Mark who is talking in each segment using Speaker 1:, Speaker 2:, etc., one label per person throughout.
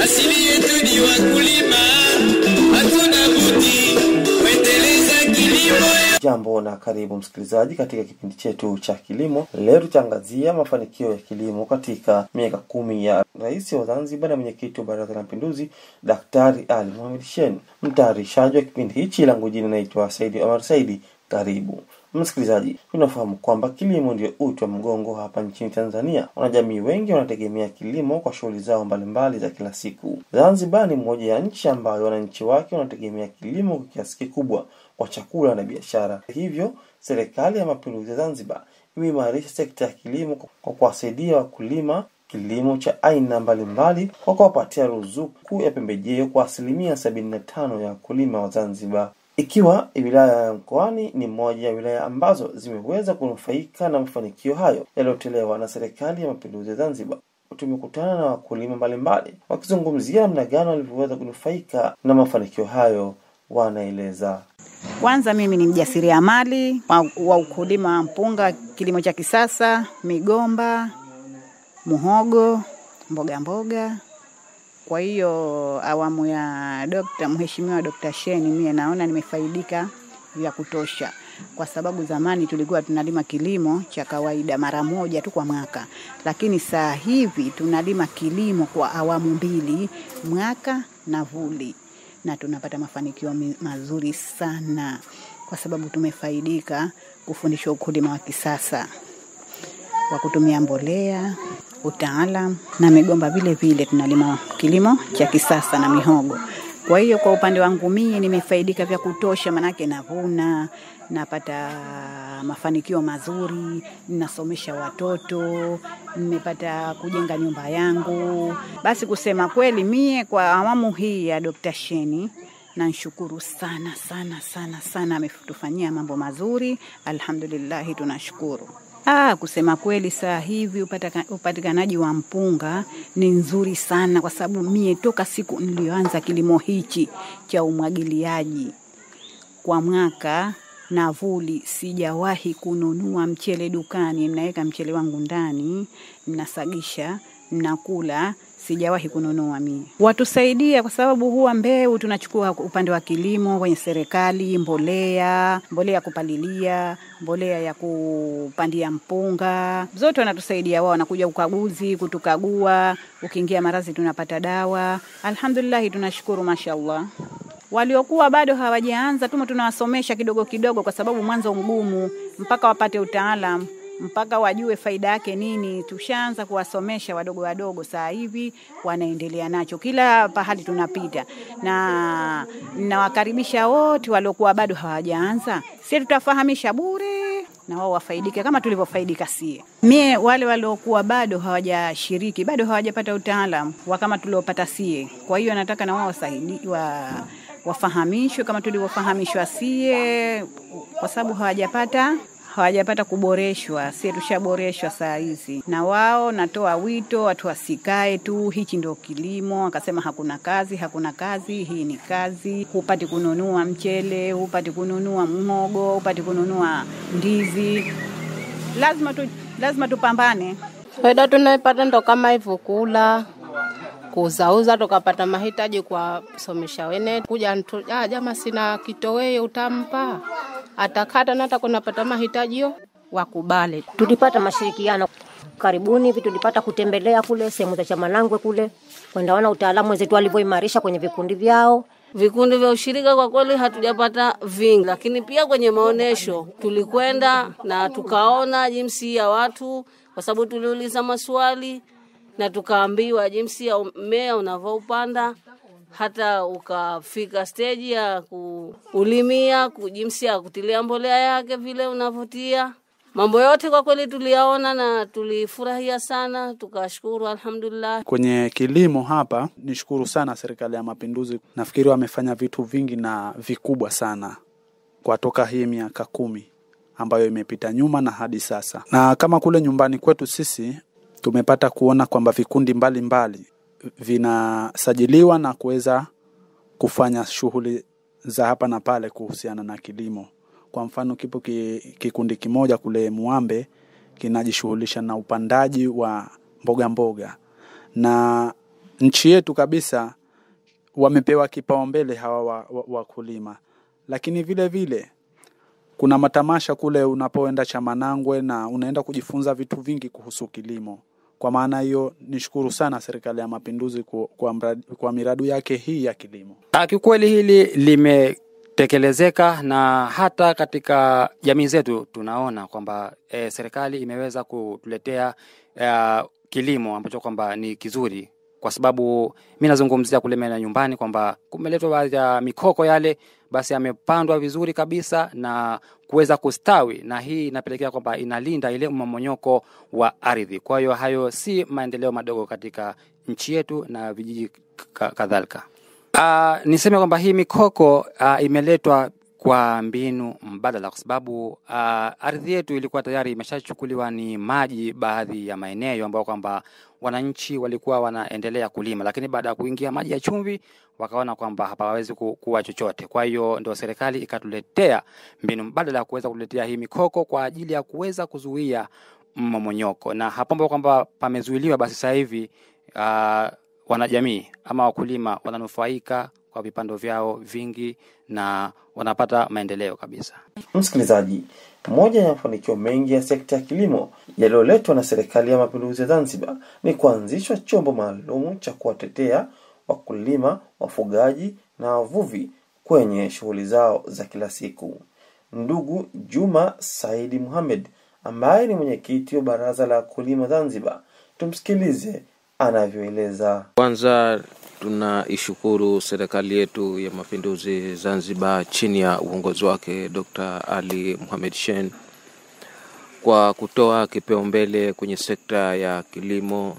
Speaker 1: asili yetu ni wakulima, hatuna budi kuendeleza kilimo.
Speaker 2: Jambo na karibu msikilizaji katika kipindi chetu cha kilimo. Leo tutaangazia mafanikio ya kilimo katika miaka kumi ya Rais wa Zanzibar na mwenyekiti wa Baraza la Mapinduzi Daktari Ali Mohamed Shein. Mtayarishaji wa kipindi hichi langu jina naitwa Saidi Omar Saidi. Karibu msikilizaji, tunafahamu kwamba kilimo ndio uti wa mgongo hapa nchini Tanzania. Wanajamii wengi wanategemea kilimo kwa shughuli zao mbalimbali za kila siku. Zanzibar ni moja ya nchi ambayo wananchi wake wanategemea kilimo kwa kiasi kikubwa kwa chakula na biashara. Hivyo serikali ya mapinduzi ya Zanzibar imeimarisha sekta ya kilimo kwa kuwasaidia wakulima kilimo cha aina mbalimbali kwa kuwapatia ruzuku ya pembejeo kwa asilimia sabini na tano ya wakulima wa Zanzibar ikiwa wilaya ya Mkoani ni moja ya wilaya ambazo zimeweza kunufaika na mafanikio hayo yaliyotolewa na serikali ya mapinduzi ya Zanzibar. Tumekutana na wakulima mbalimbali wakizungumzia namna gani walivyoweza kunufaika na mafanikio hayo. Wanaeleza.
Speaker 3: Kwanza mimi ni mjasiriamali wa, wa ukulima wa mpunga, kilimo cha kisasa, migomba, muhogo, mboga mboga. Kwa hiyo awamu ya dokta mheshimiwa Dokta Sheni, mie naona nimefaidika vya kutosha, kwa sababu zamani tulikuwa tunalima kilimo cha kawaida mara moja tu kwa mwaka, lakini saa hivi tunalima kilimo kwa awamu mbili, mwaka na vuli, na tunapata mafanikio mazuri sana, kwa sababu tumefaidika kufundishwa ukulima wa kisasa wa kutumia mbolea utaalam na migomba vile vile tunalima kilimo cha kisasa na mihogo. Kwa hiyo kwa upande wangu mie nimefaidika vya kutosha, manake navuna, napata mafanikio mazuri, ninasomesha watoto, nimepata kujenga nyumba yangu. Basi kusema kweli, mie kwa awamu hii ya Dr. Sheni namshukuru sana sana sana sana, ametufanyia mambo mazuri, alhamdulillahi, tunashukuru. Ah, kusema kweli saa hivi upatikanaji wa mpunga ni nzuri sana, kwa sababu mie toka siku niliyoanza kilimo hichi cha umwagiliaji kwa mwaka na vuli, sijawahi kununua mchele dukani. Mnaweka mchele wangu ndani, mnasagisha, mnakula sijawahi kununua mimi. Watusaidia kwa sababu huwa mbeu tunachukua upande wa kilimo kwenye serikali, mbolea, mbolea ya kupalilia, mbolea ya kupandia mpunga, zote wanatusaidia wao, wanakuja ukaguzi kutukagua, ukiingia maradhi tunapata dawa. Alhamdulillah, tunashukuru mashallah. Waliokuwa bado hawajaanza tumo tunawasomesha kidogo kidogo, kwa sababu mwanzo mgumu mpaka wapate utaalamu mpaka wajue faida yake nini. Tushaanza kuwasomesha wadogo wadogo, saa hivi wanaendelea nacho kila pahali tunapita, na nawakaribisha wote waliokuwa bado hawajaanza, sie tutafahamisha bure na wao wafaidike kama tulivyofaidika sie. Mie wale waliokuwa bado hawajashiriki bado hawajapata utaalamu wa kama tuliopata sie, kwa hiyo nataka na wao wasaidi wa wafahamishwe kama tulivyofahamishwa sie, kwa sababu hawajapata hawajapata kuboreshwa, sie tushaboreshwa saa hizi. Na wao natoa wito watu wasikae tu, hichi ndio kilimo, akasema hakuna kazi, hakuna kazi, hii ni kazi. Hupati kununua mchele, hupati kununua mhogo, hupati kununua ndizi, lazima tu, lazima tupambane.
Speaker 4: Faida tunaipata ndo kama hivyo, kula kuuzauza, tukapata mahitaji kwa somesha wene kuja ntu, ah, jama sina kitoweo utampa atakata na hata kunapata mahitaji yo wakubali.
Speaker 5: Tulipata mashirikiano karibuni hivi, tulipata kutembelea kule sehemu za Chamanangwe kule kwenda ona utaalamu wenzetu walivyoimarisha kwenye vikundi vyao.
Speaker 6: Vikundi vya ushirika kwa kweli hatujapata vingi, lakini pia kwenye maonesho tulikwenda na tukaona jinsi ya watu, kwa sababu tuliuliza maswali na tukaambiwa jinsi ya mmea unavyoupanda hata ukafika steji ya kuulimia, jinsi ya kutilia mbolea yake vile unavyotia. Mambo yote kwa kweli tuliyaona na tulifurahia sana, tukashukuru alhamdulillah.
Speaker 7: Kwenye kilimo hapa nishukuru sana serikali ya Mapinduzi, nafikiri wamefanya vitu vingi na vikubwa sana kwa toka hii miaka kumi ambayo imepita nyuma na hadi sasa, na kama kule nyumbani kwetu sisi tumepata kuona kwamba vikundi mbalimbali mbali vinasajiliwa na kuweza kufanya shughuli za hapa na pale kuhusiana na kilimo. Kwa mfano, kipo ki, kikundi kimoja kule Muambe kinajishughulisha na upandaji wa mboga mboga, na nchi yetu kabisa wamepewa kipaumbele hawa wa- wa- wakulima wa lakini vile vile kuna matamasha kule unapoenda Chamanangwe na unaenda kujifunza vitu vingi kuhusu kilimo. Kwa maana hiyo, nishukuru sana Serikali ya Mapinduzi kwa, kwa, mradi, kwa miradi yake hii ya kilimo.
Speaker 8: Ah, Kiukweli hili limetekelezeka na hata katika jamii zetu tunaona kwamba e, serikali imeweza kutuletea e, kilimo ambacho kwamba ni kizuri, kwa sababu mi nazungumzia kule maeneo ya nyumbani kwamba kumeletwa baadhi ya mikoko yale, basi yamepandwa vizuri kabisa na kuweza kustawi, na hii inapelekea kwamba inalinda ile mmomonyoko wa ardhi. Kwa hiyo hayo si maendeleo madogo katika nchi yetu na vijiji ka- kadhalika. Uh, niseme kwamba hii mikoko uh, imeletwa kwa mbinu mbadala kwa sababu uh, ardhi yetu ilikuwa tayari imeshachukuliwa ni maji baadhi ya maeneo ambayo kwamba wananchi walikuwa wanaendelea kulima, lakini baada ya kuingia maji ya chumvi wakaona kwamba hapawezi ku, kuwa chochote. Kwa hiyo ndio serikali ikatuletea mbinu mbadala ya kuweza kutuletea hii mikoko kwa ajili ya kuweza kuzuia mmomonyoko, na hapo ambapo kwamba pamezuiliwa, basi sasa hivi uh, wanajamii ama wakulima wananufaika kwa vipando vyao vingi na wanapata maendeleo kabisa.
Speaker 2: Msikilizaji, moja ya mafanikio mengi ya sekta ya kilimo yaliyoletwa na Serikali ya Mapinduzi ya Zanzibar ni kuanzishwa chombo maalum cha kuwatetea wakulima, wafugaji na wavuvi kwenye shughuli zao za kila siku. Ndugu Juma Saidi Muhamed ambaye ni mwenyekiti wa Baraza la Wakulima Zanzibar, tumsikilize anavyoeleza.
Speaker 9: Kwanza tunaishukuru serikali yetu ya mapinduzi Zanzibar chini ya uongozi wake Dr. Ali Mohamed Shein kwa kutoa kipaumbele kwenye sekta ya kilimo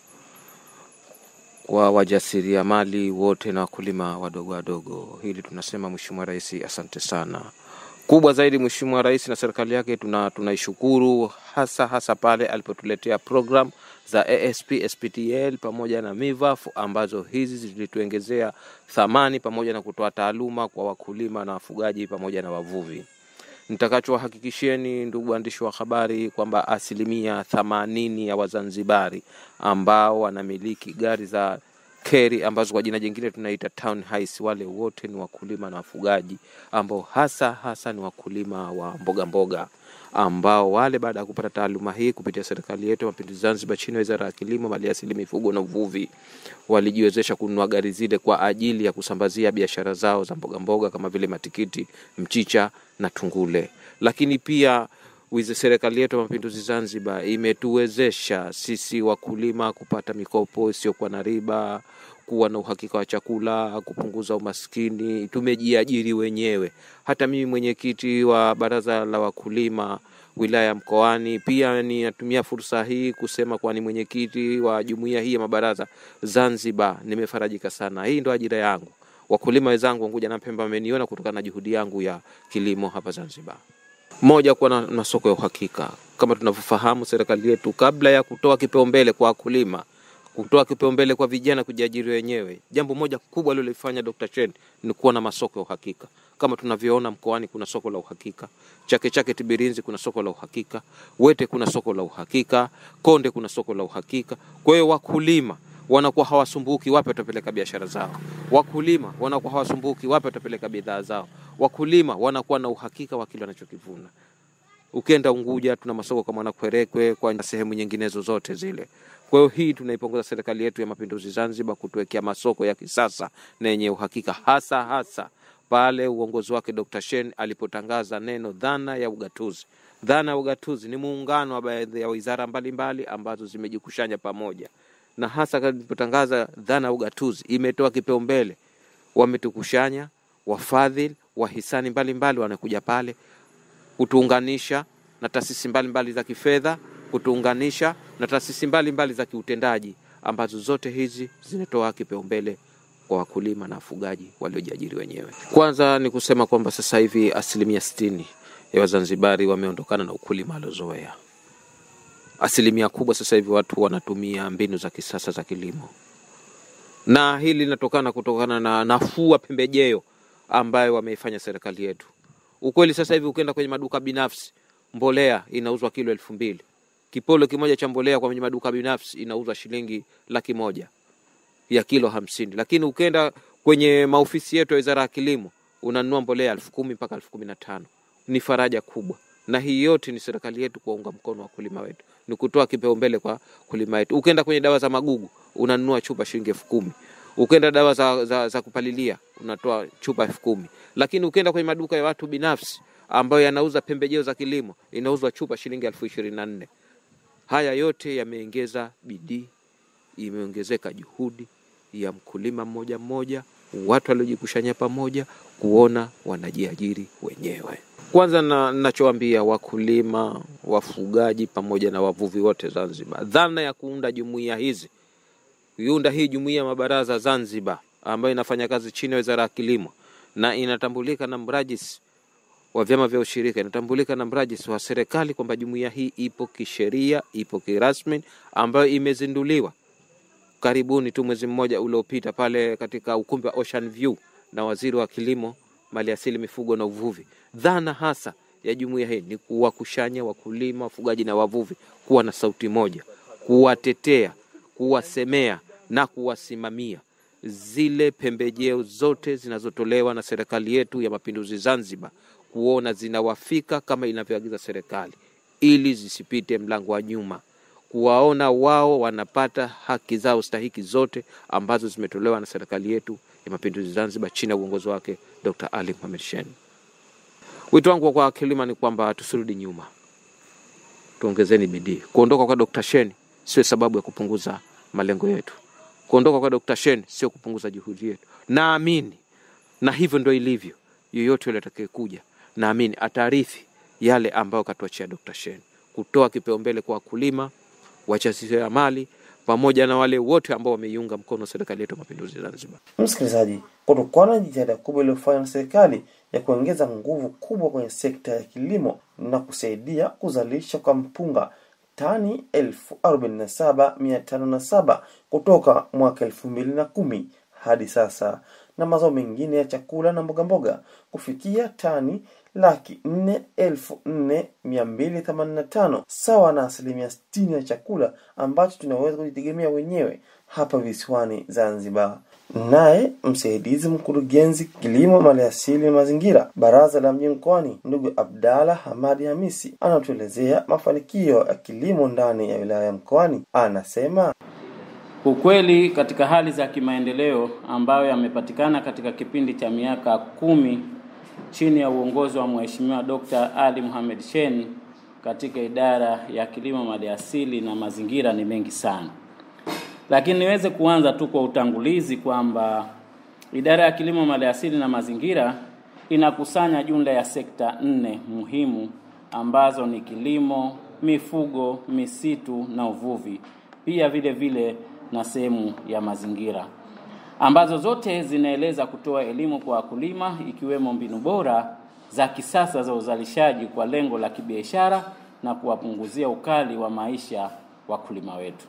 Speaker 9: kwa wajasiriamali wote na wakulima wadogo wadogo. Hili tunasema Mheshimiwa Rais, asante sana. Kubwa zaidi Mheshimiwa Rais na serikali yake tuna tunaishukuru hasa hasa pale alipotuletea program za ASP, SPTL pamoja na MIVAF ambazo hizi zilituongezea thamani pamoja na kutoa taaluma kwa wakulima na wafugaji pamoja na wavuvi. Nitakachowahakikisheni ndugu waandishi wa habari kwamba asilimia themanini ya Wazanzibari ambao wanamiliki gari za keri ambazo kwa jina jingine tunaita town highs, wale wote ni wakulima na wafugaji ambao hasa hasa ni wakulima wa mboga mboga ambao wale baada ya kupata taaluma hii kupitia serikali yetu ya mapinduzi Zanzibar chini ya wizara ya kilimo, maliasili, mifugo na uvuvi walijiwezesha kununua gari zile kwa ajili ya kusambazia biashara zao za mboga mboga kama vile matikiti, mchicha na tungule. Lakini pia wize serikali yetu ya mapinduzi Zanzibar imetuwezesha sisi wakulima kupata mikopo isiyokuwa na riba, kuwa na uhakika wa chakula, kupunguza umaskini. Tumejiajiri wenyewe. Hata mimi mwenyekiti wa baraza la wakulima wilaya ya Mkoani, pia ninatumia fursa hii kusema kuwa ni mwenyekiti wa jumuiya hii ya mabaraza Zanzibar. Nimefarajika sana, hii ndo ajira yangu. Wakulima wenzangu Unguja na Pemba wameniona kutokana na juhudi yangu ya kilimo hapa Zanzibar. Moja, kuwa na masoko ya uhakika. Kama tunavyofahamu, serikali yetu kabla ya kutoa kipaumbele kwa wakulima, kutoa kipaumbele kwa vijana kujiajiri wenyewe, jambo moja kubwa alilofanya Dr. Chen ni kuwa na masoko ya uhakika. Kama tunavyoona mkoani kuna soko la uhakika, Chake Chake Tibirinzi kuna soko la uhakika, Wete kuna soko la uhakika, Konde kuna soko la uhakika. Kwa hiyo wakulima wanakuwa hawasumbuki wapi watapeleka biashara zao. Wakulima wanakuwa hawasumbuki wapi watapeleka bidhaa zao. Wakulima wanakuwa na uhakika wa kile wanachokivuna. Ukienda Unguja tuna masoko kama Nakwerekwe, kwa sehemu nyinginezo zote zile. Kwa hiyo hii tunaipongeza serikali yetu ya mapinduzi Zanzibar kutuwekea masoko ya kisasa na yenye uhakika, hasa hasa pale uongozi wake Dr. Shein alipotangaza neno dhana ya ugatuzi. Dhana ya ugatuzi ni muungano wa baadhi ya wizara mbalimbali ambazo zimejikushanya pamoja, na hasa alipotangaza dhana ya ugatuzi imetoa kipaumbele, wametukushanya wafadhili, wahisani mbalimbali wanakuja pale kutuunganisha na taasisi mbalimbali za kifedha, kutuunganisha na taasisi mbalimbali za kiutendaji ambazo zote hizi zinatoa kipaumbele kwa wakulima na wafugaji waliojiajiri wenyewe. Kwanza ni kusema kwamba sasa hivi asilimia sitini ya Wazanzibari wameondokana na ukulima aliozoea. Asilimia kubwa sasa hivi watu wanatumia mbinu za kisasa za kilimo, na hili linatokana kutokana na nafuu wa pembejeo ambayo wameifanya serikali yetu. Ukweli sasa hivi ukienda kwenye maduka binafsi, mbolea inauzwa kilo elfu mbili. Kipolo kimoja cha mbolea kwenye maduka binafsi inauzwa shilingi laki moja. ya kilo hamsini, lakini ukenda kwenye maofisi yetu ya wizara ya kilimo unanunua mbolea elfu kumi mpaka elfu kumi na tano. Ni faraja kubwa, na hii yote ni serikali yetu kuwaunga mkono wakulima wetu, ni kutoa kipaumbele kwa kulima wetu. Ukenda kwenye dawa za magugu unanunua chupa shilingi elfu kumi ukenda dawa za, za, za kupalilia unatoa chupa elfu kumi lakini ukenda kwenye maduka ya watu binafsi ambayo yanauza pembejeo za kilimo inauzwa chupa shilingi elfu ishirini na nne haya yote yameongeza bidii imeongezeka juhudi ya mkulima mmoja mmoja watu waliojikusanya pamoja kuona wanajiajiri wenyewe kwanza na nachoambia wakulima wafugaji pamoja na wavuvi wote zanzibar dhana ya kuunda jumuiya hizi kuiunda hii jumuiya ya mabaraza Zanzibar ambayo inafanya kazi chini ya wizara ya kilimo na inatambulika na mrajisi wa vyama vya ushirika, inatambulika na mrajisi wa serikali kwamba jumuiya hii ipo kisheria, ipo kirasmi, ambayo imezinduliwa karibuni tu mwezi mmoja uliopita pale katika ukumbi wa Ocean View na waziri wa kilimo, maliasili, mifugo na uvuvi. Dhana hasa ya jumuiya hii ni kuwakushanya wakulima, wafugaji na wavuvi kuwa na sauti moja, kuwatetea, kuwasemea na kuwasimamia zile pembejeo zote zinazotolewa na serikali yetu ya mapinduzi Zanzibar, kuona zinawafika kama inavyoagiza serikali, ili zisipite mlango wa nyuma, kuwaona wao wanapata haki zao stahiki zote ambazo zimetolewa na serikali yetu ya mapinduzi Zanzibar chini ya uongozi wake Dr. Ali Mohamed Shein. Wito wangu kwa wakulima ni kwamba tusirudi nyuma, tuongezeni bidii. Kuondoka kwa Dr. Shein sio sababu ya kupunguza malengo yetu. Kuondoka kwa Dr. Shein sio kupunguza juhudi yetu. Naamini na hivyo ndo ilivyo, yoyote yule atakayekuja, naamini ataarithi yale ambayo katuachia Dr. Shein, kutoa kipaumbele kwa wakulima, wajasiriamali pamoja na wale wote ambao wameiunga mkono serikali yetu ya mapinduzi Zanzibar.
Speaker 2: Msikilizaji, kutokana na jitihada kubwa iliyofanywa na serikali ya kuongeza nguvu kubwa kwenye sekta ya kilimo na kusaidia kuzalisha kwa mpunga tani elfu arobaini na saba mia tano na saba kutoka mwaka elfu mbili na kumi hadi sasa na mazao mengine ya chakula na mbogamboga kufikia tani laki nne elfu nne mia mbili themanini na tano sawa na asilimia sitini ya chakula ambacho tunaweza kujitegemea wenyewe hapa visiwani Zanzibar. Naye msaidizi mkurugenzi kilimo, maliasili na mazingira, baraza la mji mkoani, ndugu Abdalla Hamadi Hamisi anatuelezea mafanikio ya kilimo ndani ya wilaya ya Mkoani. Anasema
Speaker 10: Ukweli katika hali za kimaendeleo ambayo yamepatikana katika kipindi cha miaka kumi chini ya uongozi wa Mheshimiwa Dr. Ali Mohamed Shein katika idara ya kilimo, maliasili na mazingira ni mengi sana, lakini niweze kuanza tu kwa utangulizi kwamba idara ya kilimo, maliasili na mazingira inakusanya jumla ya sekta nne muhimu ambazo ni kilimo, mifugo, misitu na uvuvi, pia vile vile na sehemu ya mazingira ambazo zote zinaeleza kutoa elimu kwa wakulima ikiwemo mbinu bora za kisasa za uzalishaji kwa lengo la kibiashara na kuwapunguzia ukali wa maisha wakulima wetu.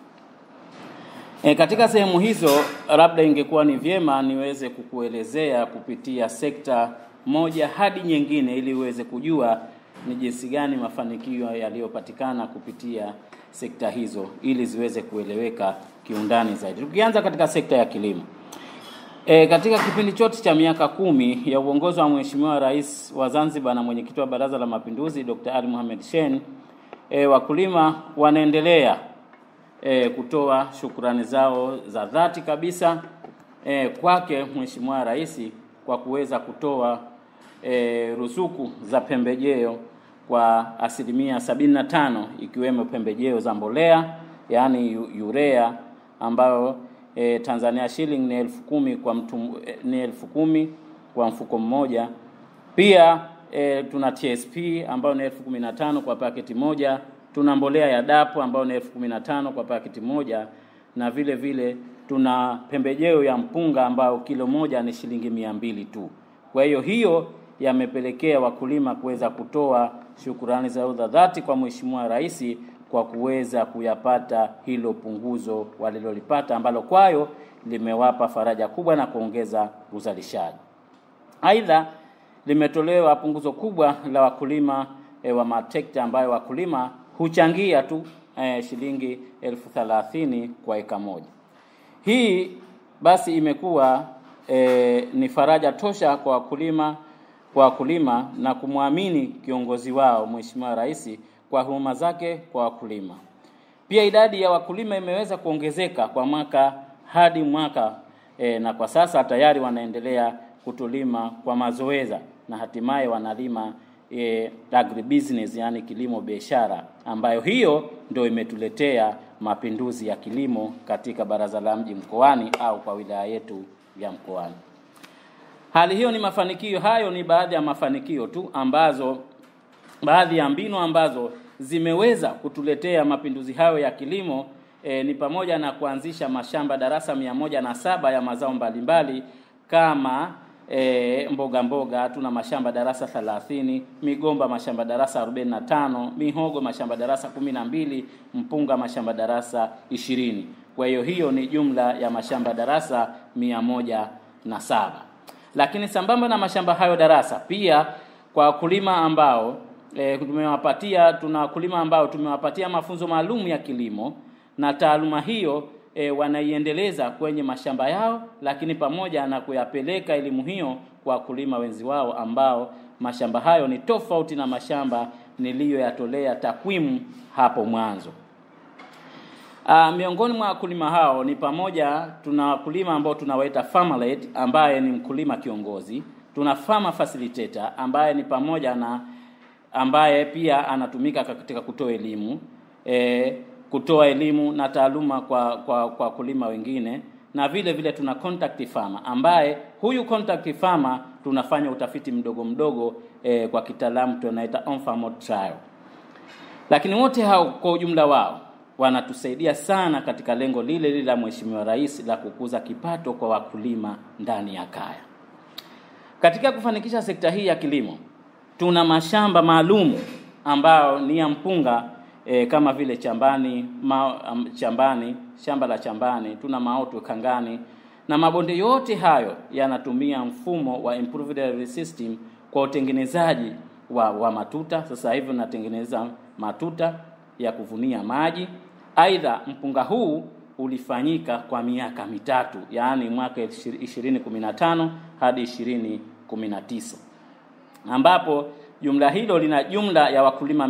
Speaker 10: E, katika sehemu hizo labda ingekuwa ni vyema niweze kukuelezea kupitia sekta moja hadi nyingine ili uweze kujua ni jinsi gani mafanikio yaliyopatikana kupitia sekta hizo ili ziweze kueleweka kiundani zaidi. Tukianza katika sekta ya kilimo. E, katika kipindi chote cha miaka kumi ya uongozi wa Mheshimiwa Rais wa Zanzibar na mwenyekiti wa Baraza la Mapinduzi Dr. Ali Mohamed Shein, e, wakulima wanaendelea e, kutoa shukurani zao za dhati kabisa e, kwake Mheshimiwa Rais kwa kuweza kutoa e, ruzuku za pembejeo kwa asilimia sabini na tano ikiwemo pembejeo za mbolea yaani urea ambayo e, Tanzania shilling ni elfu kumi kwa mtu e, ni elfu kumi kwa mfuko mmoja. Pia e, tuna TSP ambayo ni elfu kumi na tano kwa paketi moja. Tuna mbolea ya dapu ambayo ni elfu kumi na tano kwa paketi moja, na vile vile tuna pembejeo ya mpunga ambayo kilo moja ni shilingi mia mbili tu. Kwa hiyo hiyo yamepelekea wakulima kuweza kutoa shukurani zao za dhati kwa Mheshimiwa Rais kwa kuweza kuyapata hilo punguzo walilolipata ambalo kwayo limewapa faraja kubwa na kuongeza uzalishaji. Aidha, limetolewa punguzo kubwa la wakulima e, wa matrekta ambayo wakulima huchangia tu e, shilingi elfu thelathini kwa eka moja. Hii basi imekuwa e, ni faraja tosha kwa wakulima kwa wakulima na kumwamini kiongozi wao Mheshimiwa Rais kwa huduma zake kwa wakulima. Pia idadi ya wakulima imeweza kuongezeka kwa mwaka hadi mwaka e, na kwa sasa tayari wanaendelea kutulima kwa mazoeza na hatimaye wanalima e, agribusiness yani kilimo biashara, ambayo hiyo ndio imetuletea mapinduzi ya kilimo katika baraza la mji mkoani au kwa wilaya yetu ya mkoani. Hali hiyo ni mafanikio, hayo ni baadhi ya mafanikio tu ambazo baadhi ya mbinu ambazo zimeweza kutuletea mapinduzi hayo ya kilimo e, ni pamoja na kuanzisha mashamba darasa mia moja na saba ya mazao mbalimbali kama e, mboga mboga tuna mashamba darasa 30, migomba mashamba darasa 45, mihogo mashamba darasa 12, mpunga mashamba darasa 20. Kwa hiyo hiyo ni jumla ya mashamba darasa mia moja na saba. Lakini sambamba na mashamba hayo darasa, pia kwa wakulima ambao e, tumewapatia tuna wakulima ambao tumewapatia mafunzo maalum ya kilimo na taaluma hiyo e, wanaiendeleza kwenye mashamba yao, lakini pamoja na kuyapeleka elimu hiyo kwa wakulima wenzi wao ambao mashamba hayo ni tofauti na mashamba niliyoyatolea takwimu hapo mwanzo. Uh, miongoni mwa wakulima hao ni pamoja, tuna wakulima ambao tunawaita farmer led, ambaye ni mkulima kiongozi. Tuna farmer facilitator ambaye ni pamoja na ambaye pia anatumika katika kutoa elimu e, kutoa elimu na taaluma kwa kwa kwa wakulima wengine, na vile vile tuna contact farmer ambaye huyu contact farmer tunafanya utafiti mdogo mdogo e, kwa kitaalamu tunaita on farm trial. Lakini wote hao kwa ujumla wao wanatusaidia sana katika lengo lile lile la Mheshimiwa Rais la kukuza kipato kwa wakulima ndani ya kaya. Katika kufanikisha sekta hii ya kilimo, tuna mashamba maalum ambayo ni ya mpunga e, kama vile Chambani, ma, um, Chambani, shamba la Chambani, tuna Maoto Kangani na mabonde yote hayo yanatumia mfumo wa improved irrigation system kwa utengenezaji wa, wa matuta. Sasa hivi unatengeneza matuta ya kuvunia maji. Aidha, mpunga huu ulifanyika kwa miaka mitatu, yaani mwaka 2015 hadi 2019 ambapo jumla hilo lina jumla ya wakulima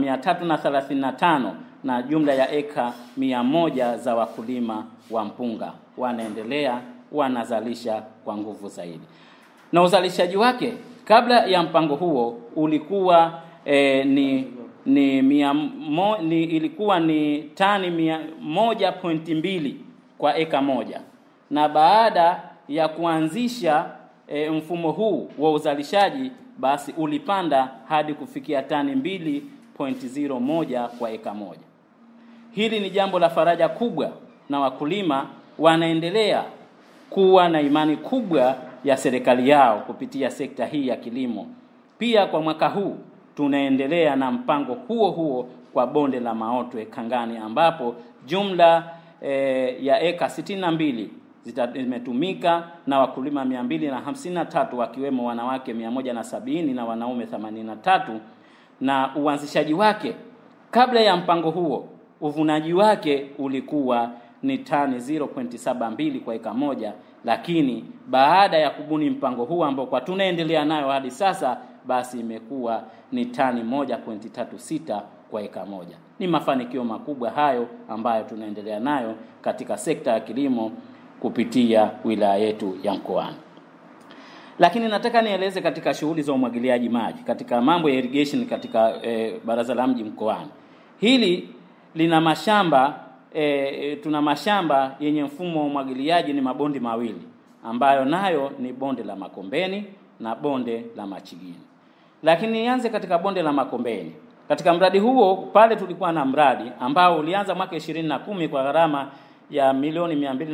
Speaker 10: 335 na jumla ya eka mia moja za wakulima wa mpunga wanaendelea wanazalisha kwa nguvu zaidi, na uzalishaji wake kabla ya mpango huo ulikuwa eh, ni ni, mia mo, ni ilikuwa ni tani mia moja pointi mbili kwa eka moja, na baada ya kuanzisha e, mfumo huu wa uzalishaji basi ulipanda hadi kufikia tani mbili pointi zero moja kwa eka moja. Hili ni jambo la faraja kubwa, na wakulima wanaendelea kuwa na imani kubwa ya serikali yao kupitia sekta hii ya kilimo. Pia kwa mwaka huu tunaendelea na mpango huo huo kwa bonde la Maotwe Kangani, ambapo jumla e, ya eka sitini na mbili zimetumika na wakulima mia mbili na hamsini na tatu wakiwemo wanawake mia moja na sabini na wanaume themanini na tatu na uanzishaji wake kabla ya mpango huo uvunaji wake ulikuwa ni tani 0.72 kwa eka moja, lakini baada ya kubuni mpango huu ambao kwa tunaendelea nayo hadi sasa basi imekuwa ni tani 1.36 kwa eka moja. Ni mafanikio makubwa hayo ambayo tunaendelea nayo katika sekta ya kilimo kupitia wilaya yetu ya Mkoani. Lakini nataka nieleze katika shughuli za umwagiliaji maji katika mambo ya irrigation katika e, baraza la mji Mkoani. Hili lina mashamba e, tuna mashamba yenye mfumo wa umwagiliaji ni mabondi mawili ambayo nayo ni bonde la Makombeni na bonde la Machigini. Lakini nianze katika bonde la Makombeni. Katika mradi huo pale tulikuwa na mradi ambao ulianza mwaka ishirini na kumi kwa gharama ya milioni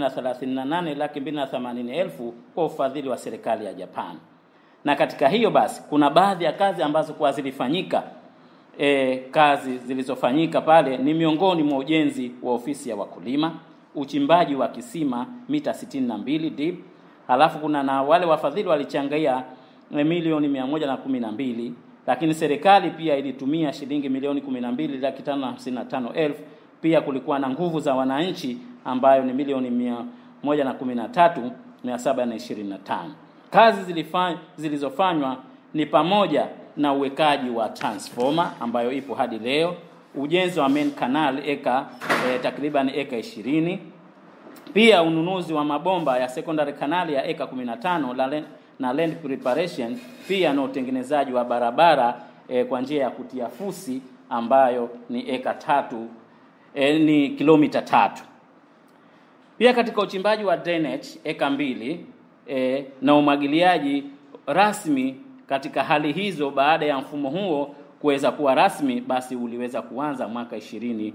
Speaker 10: 238 laki mbili na themanini elfu kwa ufadhili wa serikali ya Japan. Na katika hiyo basi kuna baadhi ya kazi ambazo kwa zilifanyika e, kazi zilizofanyika pale ni miongoni mwa ujenzi wa ofisi ya wakulima, uchimbaji wa kisima mita 62 deep, halafu kuna na wale wafadhili walichangia milioni mia moja na kumi na mbili lakini serikali pia ilitumia shilingi milioni kumi na mbili laki tano na hamsini na tano elfu. Pia kulikuwa na nguvu za wananchi ambayo ni milioni mia moja na kumi na tatu mia saba na ishirini na tano. Kazi zilifanya, zilizofanywa ni pamoja na uwekaji wa transformer ambayo ipo hadi leo, ujenzi wa main canal eka eh, takriban eka ishirini pia ununuzi wa mabomba ya secondary canal ya eka 15 la land, na land preparation pia na utengenezaji wa barabara eh, kwa njia ya kutia fusi ambayo ni eka tatu eh, ni kilomita tatu. Pia katika uchimbaji wa drainage eka mbili eh, na umwagiliaji rasmi katika hali hizo, baada ya mfumo huo kuweza kuwa rasmi, basi uliweza kuanza mwaka 2014.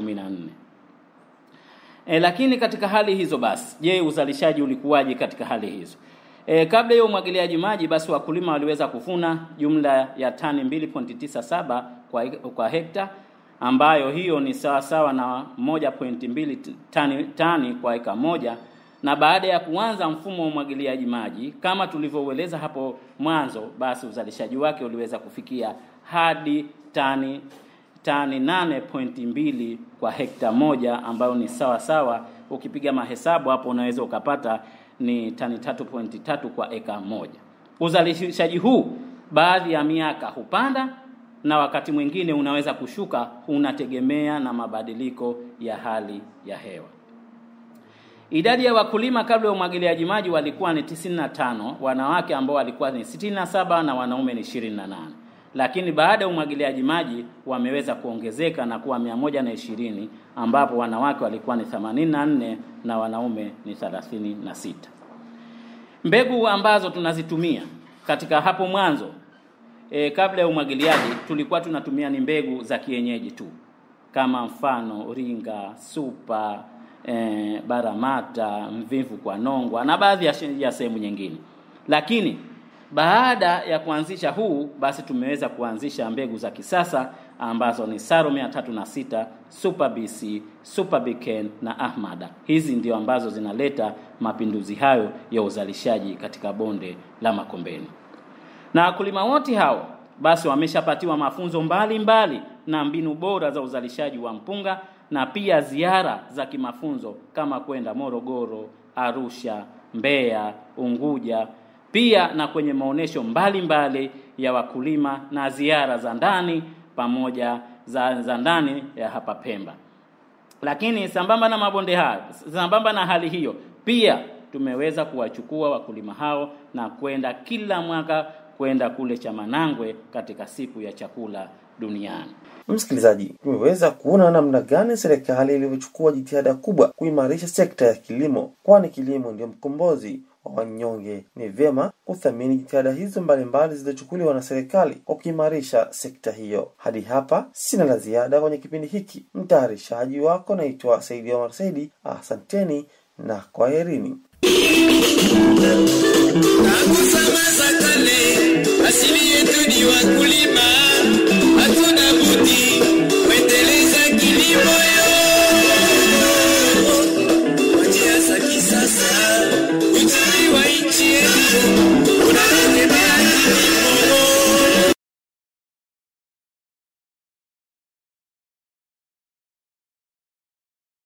Speaker 10: E, lakini katika hali hizo basi, je, uzalishaji ulikuwaje katika hali hizo? E, kabla ya umwagiliaji maji basi wakulima waliweza kuvuna jumla ya tani 2.97 kwa, kwa hekta ambayo hiyo ni sawa sawa na 1.2 tani, tani kwa eka moja na baada ya kuanza mfumo wa umwagiliaji maji kama tulivyoueleza hapo mwanzo, basi uzalishaji wake uliweza kufikia hadi tani tani 8.2 kwa hekta moja ambayo ni sawa sawa, ukipiga mahesabu hapo unaweza ukapata ni tani 3.3 kwa eka moja. Uzalishaji huu baadhi ya miaka hupanda na wakati mwingine unaweza kushuka, unategemea na mabadiliko ya hali ya hewa. Idadi ya wakulima kabla ya umwagiliaji maji walikuwa ni 95, wanawake ambao walikuwa ni 67 na wanaume ni 28 lakini baada ya umwagiliaji maji wameweza kuongezeka na kuwa mia moja na ishirini ambapo wanawake walikuwa ni 84 na wanaume ni 36. Mbegu ambazo tunazitumia katika hapo mwanzo e, kabla ya umwagiliaji tulikuwa tunatumia ni mbegu za kienyeji tu kama mfano ringa, supa, e, baramata, mvivu kwa nongwa na baadhi ya, ya sehemu nyingine, lakini baada ya kuanzisha huu basi tumeweza kuanzisha mbegu za kisasa ambazo ni Saro 306, Super BC, Super Biken na Ahmada. Hizi ndio ambazo zinaleta mapinduzi hayo ya uzalishaji katika bonde la Makombeni. Na wakulima wote hao basi wameshapatiwa mafunzo mbalimbali mbali na mbinu bora za uzalishaji wa mpunga na pia ziara za kimafunzo kama kwenda Morogoro, Arusha, Mbeya, Unguja pia na kwenye maonesho mbalimbali ya wakulima na ziara za ndani pamoja za, za ndani ya hapa Pemba. Lakini sambamba na mabonde hayo, sambamba na hali hiyo, pia tumeweza kuwachukua wakulima hao na kwenda kila mwaka kwenda kule Chamanangwe katika siku ya chakula duniani.
Speaker 2: Msikilizaji, tumeweza kuona namna gani serikali ilivyochukua jitihada kubwa kuimarisha sekta ya kilimo, kwani kilimo ndio mkombozi wa wanyonge. Ni vyema kuthamini jitihada hizo mbalimbali zilizochukuliwa na serikali kwa kuimarisha sekta hiyo. Hadi hapa sina la ziada kwenye kipindi hiki. Mtayarishaji wako naitwa Saidi Omar Saidi. Asanteni na kwaherini.
Speaker 1: Tangu zama za kale asili yetu ni wakulima.